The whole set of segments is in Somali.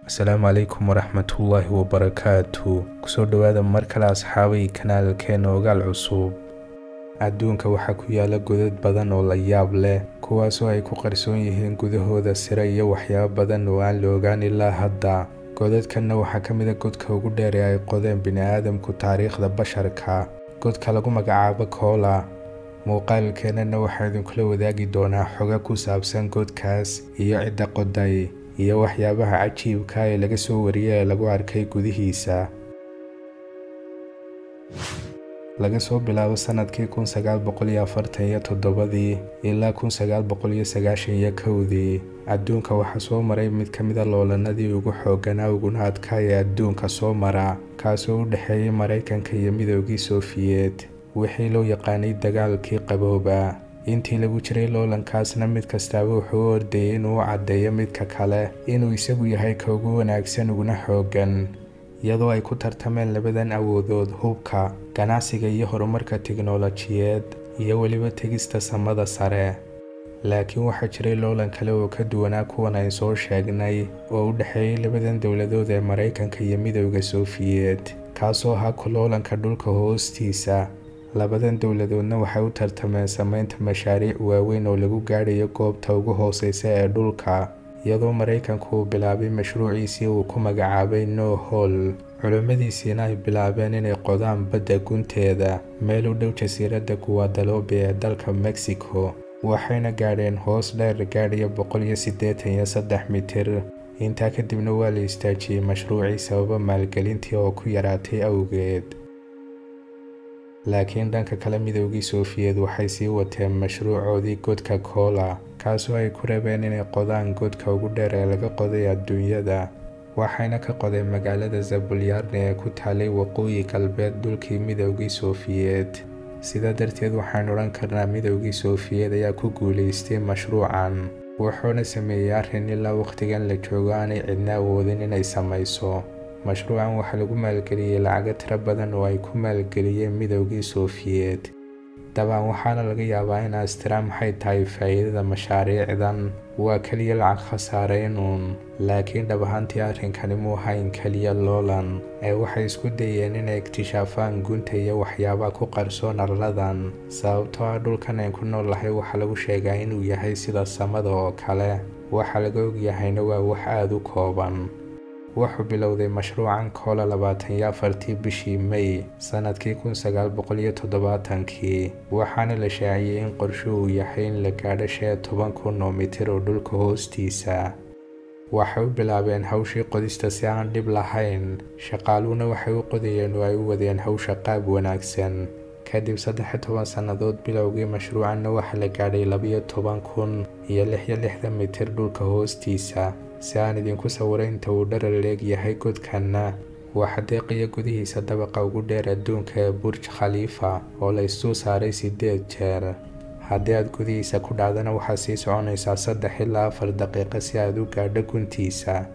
asalaamu calaykum waraxmatullaahi wabarakaatu kusoo dhowaada mar kale asxaabay kanaalkeena ogaal cusub adduunka waxaa ku yaala godad badan oo la yaab leh kuwaasoo ay ku qarsoon yihiin gudahooda sire iyo waxyaabo badan oo aan la ogaan ilaa hadda godadkanna waxaa ka mid a godka ugu dheer ee ay qodeen bini-aadamku taariikhda basharka godka lagu magacaabo koola muuqaalkeenana waxaa idinkula wadaagi doonaa xoga ku saabsan godkaas iyo cidda qoday iyo waxyaabaha cajiibka ee laga soo wariyay ee lagu arkay gudihiisa laga soo bilaabo sanadkii kun sagaal boqol iyo afartan iyo toddobadii ilaa kun sagaal boqol iyo sagaashan iyo kowdii adduunka waxaa soo maray mid ka mida loolanadii ugu xoogganaa uguna adkaa ee adduunka soo mara kaasoo u dhexeeyay maraykanka iyo midoogii soofiyeed wixii loo yaqaanay dagaalkii qabooba intii lagu jiray loolankaasna mid kastaaba wuxuu u ordayay inuu u caddeeyo midka kale inuu isagu yahay ka ugu wanaagsan uguna xooggan iyadoo ay ku tartameen labadan awoodood hubka ganacsiga iyo horumarka tiknolojiyeed iyo weliba tegista samada sare laakiin waxaa jiray loolan kale oo ka duwanaa kuwan ay soo sheegnay oo u dhexeeyay labadan dowladood ee maraykanka iyo midowda soofiyeed kaasoo ahaa kuloolanka dhulka hoostiisa labadan dowladoodna waxay u tartameen samaynta mashaariic waaweyn oo lagu gaadhayo goobta ugu hooseysa ee dhulka iyadoo maraykanku uu bilaabay mashruuciisii uu ku magacaabay no hol culimmadiisiina ay bilaabeen inay qodaan badda gunteeda meel u dhow jasiiradda guwadaloobi ee dalka mexico waxayna gaadheen hoos dheer gaadhaya boqol iyo siddeetan iyo saddex mitir intaa kadibna waa la istaajiyey mashruucii sababa maalgelintii oo ku yaraatay awgeed laakiin dhanka kale midoogii soofiyeed waxay sii wateen mashruucoodii godka koola kaasoo ay ku rabeen inay qodaan godka ugu dheer ee laga qoday adduunyada waxayna ka qodeen magaalada zabulyarne ee ku taalay waqooyi galbeed dhulkii midoogii soofiyeed sidaa darteed waxaan odhan karnaa midoogii soofiyeed ayaa ku guulaystay mashruucan wuxuuna sameeyey arrin ilaa wakhtigan la joogo aanay cidna awoodin inay samayso mashruucan waxaa lagu maalgeliyey lacago tiro badan oo ay ku maalgeliyeen midoogii soofiyeed dabcan waxaana laga yaabaa in astira maxay tahay faa'iidada mashaariicdan waa keliya lacag khasaareynun laakiin dhab ahaantii arrinkani muu hayn keliya loolan ee waxay isku dayeen inay iktishaafaan gunta iyo waxyaabaha ku qarsoon arladan sababtoo ah dhulkan ayn ku noolahay waxaa lagu sheegaa inuu yahay sida samada oo kale waxa laga ogyahayna waa wax aada u kooban wuxuu bilowday mashruucan koola labaatan iyo afartii bishii may sanadkii kun sagaal boqol iyo toddobaatankii waxaana la shaaciyey in qorsho uu yahay in la gaadho shee toban kun oo mitir oo dhulka hoostiisa waxay u bilaabeen hawshii qodista si aan dhib lahayn shaqaaluhuna waxay u qodayeen oo ay u wadeen hawsha qaab wanaagsan kadib saddex toban sannadood bilowgii mashruucanna waxaa la gaadhay labiyo toban kun iyo lix iyo lixdan mitir dhulka hoostiisa si aan idinku sawiray inta uu dharar leeg yahay godkanna waxaa deeqaya gudihiisa dabaqa ugu dheer adduunka ee burj khaliifa oo la isdul saaray siddeed jeer haddii aad gudihiisa ku dhacdana waxaad sii soconaysaa saddex ilaa afar daqiiqo si aad u gaadho guntiisa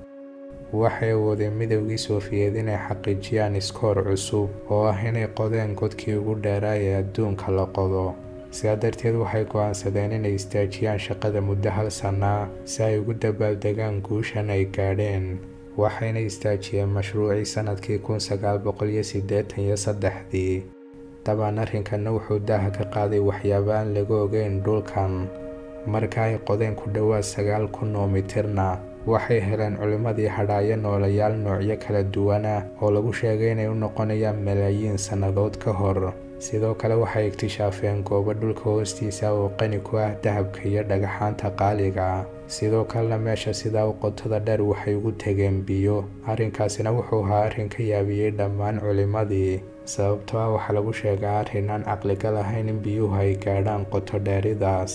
waxay awoodeen midoogii soofiyeed inay xaqiijiyaan iskoor cusub oo ah inay qodeen godkii ugu dheeraa ee adduunka la qodo sidaa darteed waxay go'aansadeen inay istaajiyaan shaqada muddo hal sannaa si ay ugu dabaaldegaan guushan ay gaadheen waxayna istaajiyeen mashruucii sannadkii kun sagaal boqol iyo siddeetan iyo saddexdii dabcan arrinkanna wuxuu daaha ka qaaday waxyaabo aan laga ogeyn dhulkan marka ay qodeen ku dhowaad sagaal kun oo mitirna waxay heleen culimmadii hadhaayo noolayaal noocyo kala duwana oo lagu sheegay inay u noqonayaan malaayiin sannadood ka hor sidoo kale waxay iktishaafeen goobo dhulka hoostiisa oo qani ku ah dahabka iyo dhagaxaanta qaaliga sidoo kalena meesha sidaa u qotada dheer waxay ugu tegeen biyo arrinkaasina wuxuu ahaa arrin ka yaabiyey dhammaan culimmadii sababtoo ah waxaa lagu sheegaa arrin aan caqliga lahayn in biyuhu ay gaadhaan qoto dheeridaas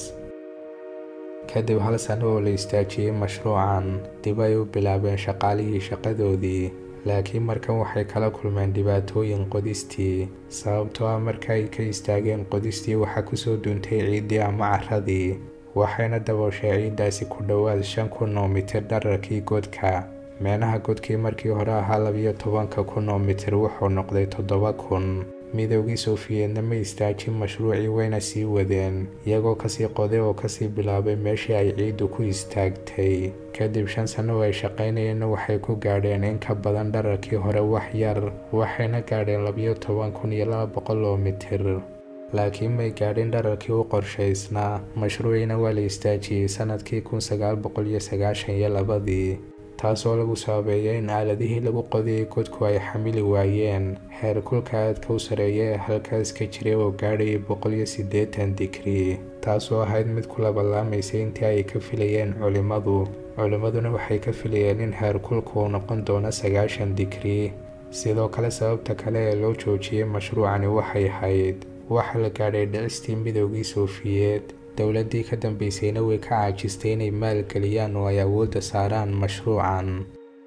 kadib hal sano oo la istaajiyey mashruucan dib ay u bilaabeen shaqaalihii shaqadoodii laakiin markan waxay kala kulmeen dhibaatooyin qodistii sababtoo ah marka ay ka istaageen qodistii waxaa kusoo duuntay ciiddii ama caradii waxayna dabooshay ciiddaasi ku dhowaad shan kun oo mitir dhararkii godka meenaha godkii markii hore ahaa labiyo tobanka kun oo mitir wuxuu noqday toddoba kun midowgii sofiyeedna ma istaajin mashruucii wayna sii wadeen iyagoo kasii qoday oo kasii bilaabay meeshii ay ciiddu ku istaagtay kadib shan sanno oo ay shaqaynayeenna waxay ku gaadheen in ka badan dhararkii hore wax yar waxayna gaadheen labiyo toban kun iyo laba boqol oo mitir laakiin may gaadhin dhararkii u qorshaysnaa mashruuciina waa la istaajiyey sanadkii kun sagaal boqol iyo sagaashan iyo labadii taasoo lagu sababeeyay in aaladihii lagu qodiyey godku ay xamili waayeen heer kulka aadka u sareeya ee halkaas ka jiray oo gaadhayay boqol iyo siddeetan digrii taasoo ahayd mid ku labalaamaysay intii ay ka filayeen culimmadu culimmaduna waxay ka filayeen in heer kulku uu noqon doono sagaashan digrii sidoo kale sababta kale ee loo joojiyey mashruucani waxay ahayd waxaa la gaadhay dhicistii midowgii soofiyeed dowladdii ka dambeysayna way ka caajistay inay maalgeliyaan oo ay awoodda saaraan mashruucan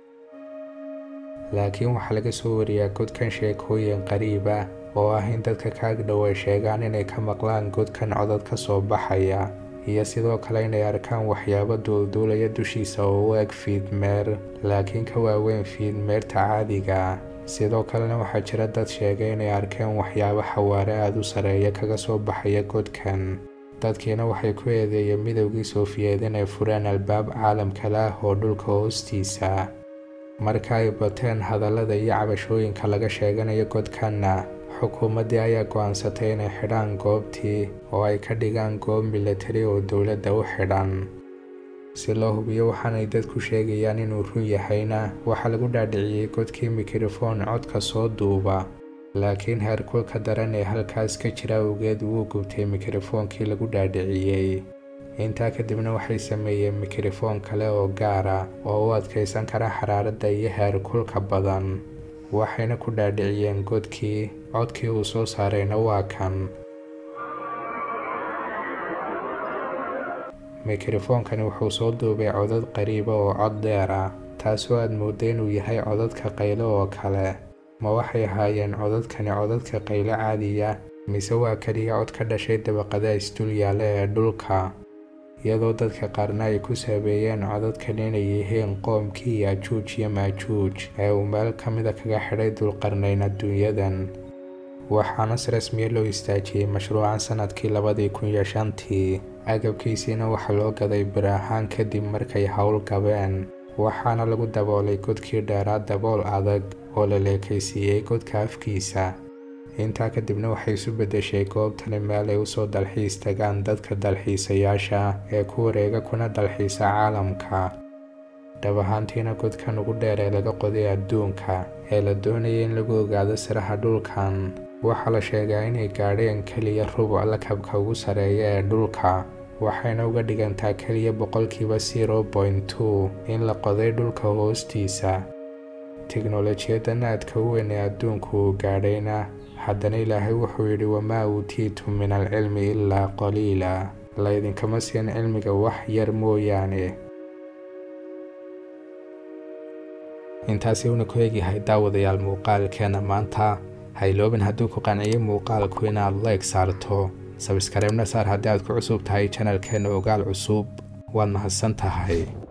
laakiin waxaa laga soo wariyaa godkan sheekooyin qariib ah oo ah in dadka kaagdhow ay sheegaan inay ka maqlaan godkan codad ka soo baxaya iyo sidoo kale inay arkaan waxyaabo duulduulaya dushiisa oo u eg fiidmeer laakiin ka waaweyn fiidmeerta caadiga sidoo kalena waxaa jira dad sheegay inay arkeen waxyaabo xawaare aada u sareeya kaga soo baxaya godkan dadkiina waxay ku eedeeyeen midowgii soofiyeed inay fureen albaab caalamkale ah oo dhulka hoostiisa marka ay bateen hadallada iyo cabashooyinka laga sheeganayo godkanna xukuumaddii ayaa go-aansatay inay xidhaan goobtii oo ay ka dhigaan goob milatari oo dowladda u xidhan si loo hubiyo waxaanay dadku sheegayaan inuu run yahayna waxaa lagu dhaadhiciyey godkii mikrofoon codka soo duuba laakiin heerkulka daran ee halkaas ka jira awgeed wuu gubtay mikrofoonkii lagu dhaadhiciyey intaa kadibna waxay sameeyeen mikrofoon kale oo gaara oo u adkaysan kara xaraaradda iyo heerkulka badan waxayna ku dhaadhiciyeen godkii codkii uu soo saarayna waa kan mikrofoonkani wuxuu soo duubay codad qariiba oo cod dheer ah taasoo aad moodda inuu yahay codadka qaylo oo kale ma waxay ahaayeen codadkani codadka qaylo caadiya mise waa keliya cod ka dhashay dabaqada isdul yaalla ee dhulka iyadoo dadka qaarna ay ku saabeeyeen codadkan inay yihiin qoomkii yaajuuj iyo maajuuj ee uu meel ka mida kaga xidhay dulqarnayn adduunyadan waxaana si rasmiya loo istaajiyey mashruucan sanadkii labadii kun iyo shantii agabkiisiina waxaa loo gaday bir ahaan kadib markay howl gabeen waxaana lagu daboolay godkii dheeraa dabool adag oo la leekaysiiyey godka afkiisa intaa kadibna waxay isu beddeshay goobtani meel ay usoo dalxiis tagaan dadka dalxiisayaasha ee ku wareega kuna dalxiisa caalamka dhab ahaantiina godkan ugu dheer ee laga qoday adduunka ee la doonayay in lagu ogaado siraha dhulkan waxaa la sheegaa inay gaadheen keliya rubuc lakabka ugu sareeya ee dhulka waxayna uga dhigantaa keliya boqolkiiba zero point two in la qoday dhulka hoostiisa tiknolojiyadan aadka u weyn ee adduunku uu gaadhayna haddana ilaahay wuxuu yidhi wamaa uutiitum min alcilmi ilaa qaliila laydinkama siin cilmiga wax yar mooyaane intaasi uuna ku egyahay daawadayaal muuqaalkeena maanta hayloobin hadduu ku qanciyay muuqaalku inaad like saarto sabskareebna saar haddii aad ku cusub tahay janalkeena ogaal cusub waad mahadsan tahay